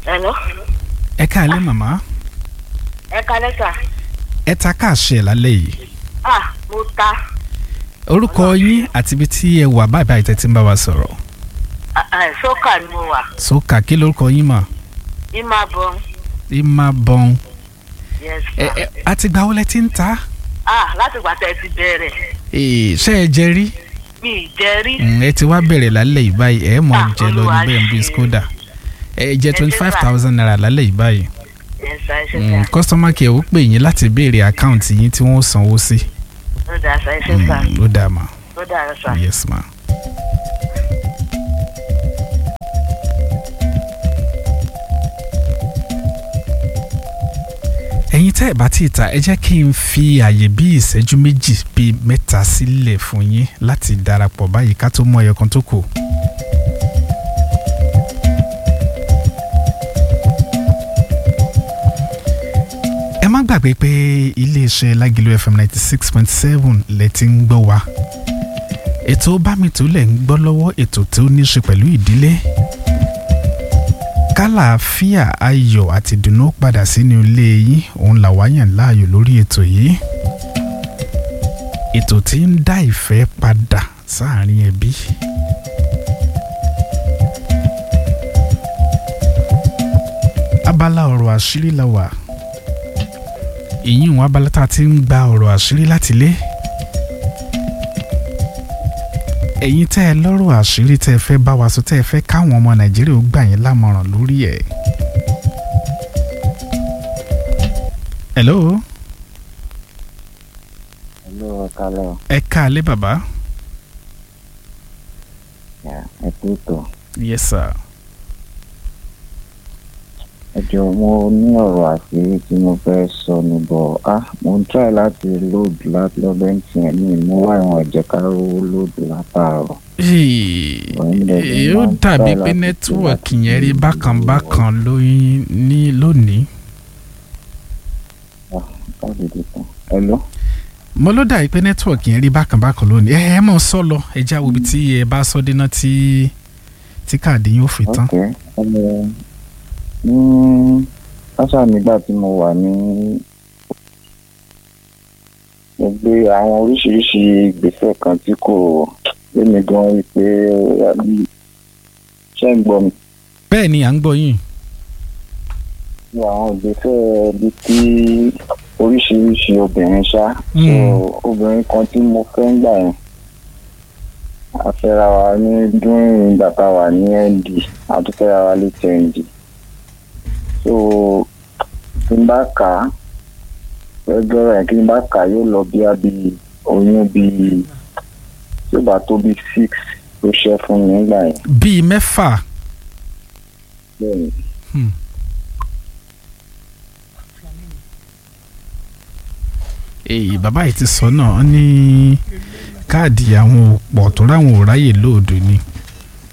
Hello. ẹ káalẹ́ màmá Ẹ kalẹ́ sà. ẹ ta káàṣẹ lálẹ́ yìí Ah, mo ta. orúkọ yín àti ibi tí ẹ wà báyìí báyìí tẹ́tí ń bá wa sọ̀rọ̀ Ah, ah, Sọ́kà ni mo wà. sókà kí lórúkọ yín mà Ìmà bọ̀. ìmà bọ́n Yes ẹ sir. ẹ àti gbà wọlé tí ń ta Ah, láti gbà tẹ́ ẹ ti bẹ̀rẹ̀. Ee, ṣé ẹ jẹ rí Mi ì jẹ́ rí. Mm, ẹ ti wá bẹ̀rẹ̀ lálẹ́ yìí báyìí ẹ mọ̀ Ah, jẹ lọ ní Olúwa bẹ́ẹ̀ ń bí ṣe. skoda ẹ jẹ Ẹ ṣé twenty five sà. thousand naira lálẹ́ yìí báyìí Yes sir, ẹ ṣe sà. customer care ó pè yín láti béèrè àkáǹtì yín tí wọ́n sanwó sí Ó dà sà, ẹ ṣe sà. Mm, ó dáa mà Ó dà sà. yes ma. ẹ̀yin tẹ́ ẹ̀ bá ti ta ẹ jẹ́ kí n fi àyè bí ìṣẹ́jú méjì bíi mẹ́ta sílẹ̀ fún yín láti darapọ̀ báyìí ká tó mú ẹyọ kan tó kù. ẹ má gbàgbé pé iléeṣẹ́ Lágìlú FM ninety six point seven lẹ ti ń gbọ́ wa ètò bámitó lẹ̀ ń gbọ́ lọ́wọ́ ètò tó ní ṣe pẹ̀lú ìdílé kálàáfíà ayọ̀ àti ìdùnnú padà sínú ilé yín òun làwa yàn láàyò lórí ètò yìí ètò tí ń dá ìfẹ́ padà sáàrin ẹbí. abala ọ̀rọ̀ àṣírí la wà ìyín wọn abala tá a ti ń gba ọ̀rọ̀ àṣírí láti lé ẹ̀yin tẹ́ ẹ lọ́rọ̀ àṣírí tẹ́ ẹ fẹ́ bá wa sọ tẹ́ ẹ fẹ́ káwọn ọmọ nàìjíríà ó gbà yín lámọ̀ràn lórí ẹ̀. hello Hello, ọ̀kálẹ̀ ọ̀. ẹ káalẹ́ bàbá. Yeah, ẹ kú ìtọ̀. yes sir. Ẹ jọ mo ní ọ̀rọ̀ àṣírí tí mo fẹ́ sọ ní bọ̀ á mo ń try láti load láti lọ́bẹ̀ ń tiẹ̀ ní mo wá ìwọ̀n ẹ̀jẹ̀ ká rówó load látàárọ̀. Ee, ó dàbí pé nẹ́tíwọ̀kì yẹn rí bákan bákan lóyún ní lónìí. Káàdì dìtàn. Hello. mo ló dàbí pé nẹ́tíwọ̀kì yẹn rí bákan bákan lónìí. ẹ ẹ mọ̀ sọ lọ ẹ já wo ibi tí ẹ bá sọ dénà tí tí káàdì yóò fi tán. Ok. Ẹni ní káṣá nígbà tí mo wà ní mo gbé àwọn oríṣiríṣi ìgbésẹ̀ kan tí kò lémi gan rí pé ó yà bí ṣé ń gbọ́ mi. bẹ́ẹ̀ ni à ń gbọ́ yín. ní àwọn ìgbésẹ̀ bíi tí oríṣiríṣi obìnrin ṣá so Mm. obìnrin kan tí mo fẹ́ ń gbà yẹn a fẹ́ra wa ní dúnrún ìgbà tá a wà ní nd a tún fẹ́ra wa létí nd so tí n bá kà á ẹgbẹ́rún yẹn kí n bá kà á yóò lọ bí a bí oyún bíi tí ó bá tó bíi six ló ṣẹ́ fún mi nígbà yẹn bíi mẹ́fà. bẹ́ẹ̀ ni. Hmm. èyí bàbá yìí ti sọ náà ó ní káàdì àwọn òpọ̀ tó ráwọn ò ráyè lóòdù ni